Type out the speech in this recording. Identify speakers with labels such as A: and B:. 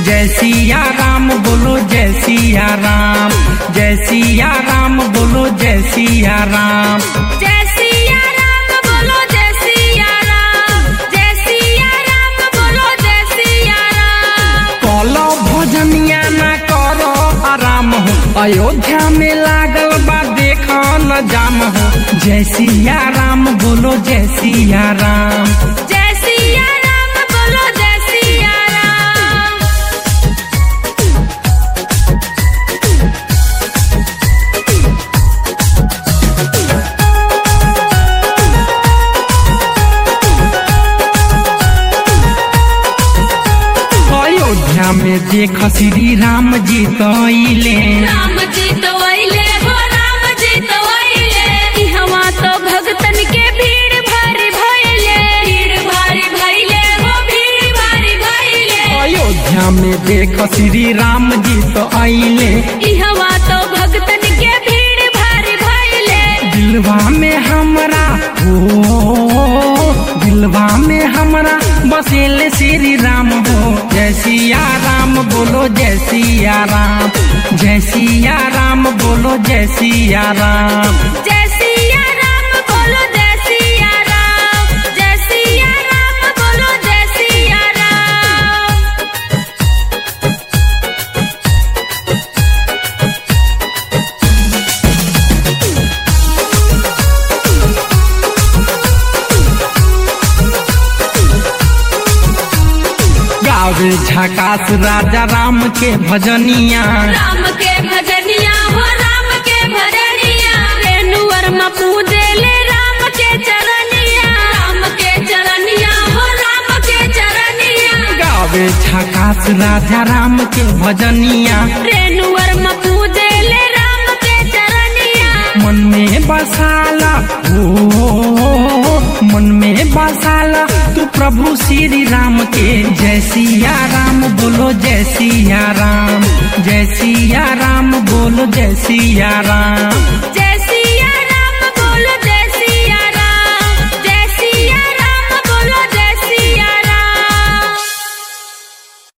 A: जय सिया राम बोलो जय सिया राम जय सिया राम बोलो जय सिया राम
B: जय सिया राम बोलो जय सिया राम जय सिया राम बोलो जय सिया राम
A: कलो भजनिया ना करो आराम हो अयोध्या में लागल बा देखो न जाम हो जय सिया राम बोलो जय सिया राम
B: जय सिया राम बोलो जय सिया राम
A: अयोध्या में देख श्री राम जी तैले
B: राम जी तो अइले हो राम जी तो अइले इहवा तो भगतन के भीड़ भारी भइले भीड़ भारी भइले हो भीड़ भारी भइले
A: अयोध्या में देख श्री राम जी तो आइले
B: इहवा तो भगतन के भीड़ भारी भइले
A: दिलवा में हमरा हो दिलवा में हमरा बसेले श्री राम हो जय सिया राम बोलो जय सिया राम जय सिया राम बोलो जय सिया राम
B: जय सिया राम बोलो जय सिया राम जय सिया राम बोलो जय सिया राम
A: गावे झकास राजा राम के भजनिया
B: राम के भजनिया हो राम के भजनिया रेणुवर में पूजे ले राम के चरनिया राम के चरनिया हो राम के चरनिया
A: गावे झकास राजा राम के भजनिया
B: रेणुवर में पूजे ले राम के चरनिया
A: मन में बसाला हो मन में बसाला तू प्रभु श्री राम के जय सिया राम बोलो जय सिया राम जय सिया राम बोलो जय सिया राम